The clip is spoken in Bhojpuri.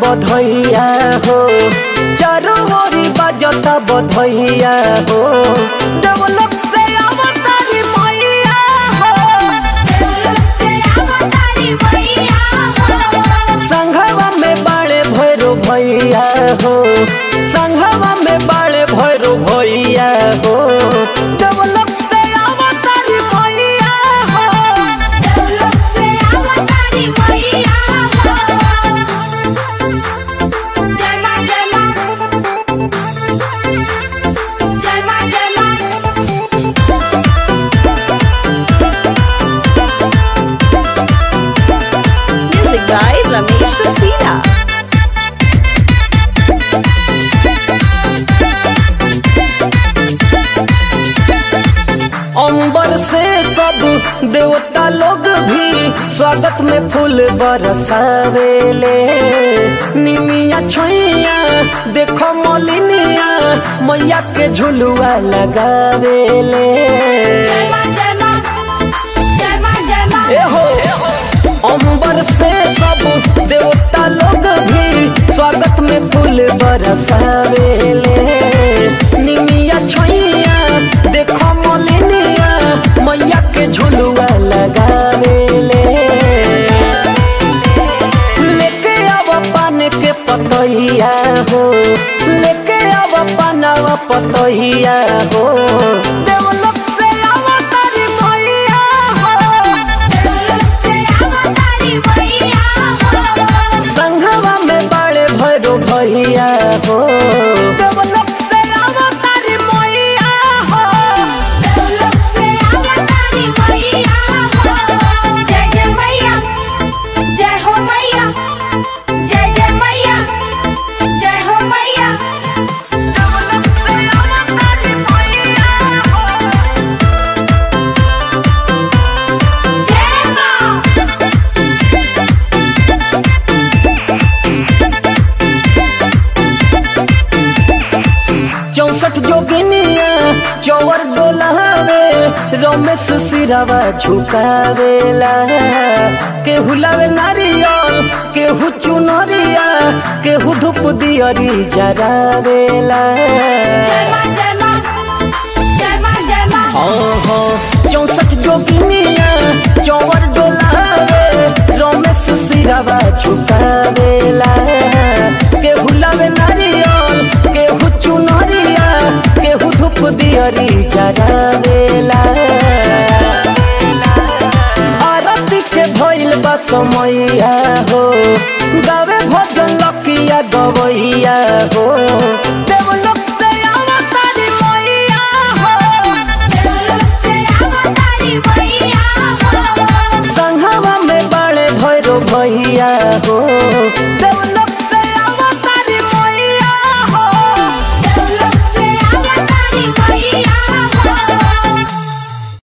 बधैया हो चारों ओरी बजता बधैया हो देवलोक से अवतारी मैया हो संघवा में बाड़े भैरो भैया हो संघवा में बाड़े भैरो भैया हो देवलोक से अवतारी मैया हो Music by Ramesh Rasina. अंबर से सब देवता लोग भी स्वागत में फूल बरसावेले निमिया छोइया देखो मोलिनिया मैया के झुलुआ लगावेले एहो अंबर से सब देवता लोग भी स्वागत में फूल बरसावेले निमिया छोइया देखो मोलिनिया मैया के झुलुआ लगावेले लेके आव पान के पतैया हो लेके आव पानवा पतैया हो देवलोक से अवतारी मैया हो संघवा में बड़े भैरो भैया हो देवलोक से अवतारी मैया हो जय हो मैया जय जय मैया जय हो मैया देवलोक से अवतारी मैया हो जय माँ चौसठ जोगिनिया चौवर डोलावे रमेश सिरावा झुकावेला केहू लावे नारियल केहू चुनरिया केहू धूप दियरी जरावेला जय माँ जय माँ जय माँ जय माँ हाँ हाँ चौसठ जोगिनिया चौवर डोलावे रमेश सिरावा झुकावेला केहू लावे नारियल केहू चुनरिया केहू धूप दियरी जरावेला आरती के भइल बा समय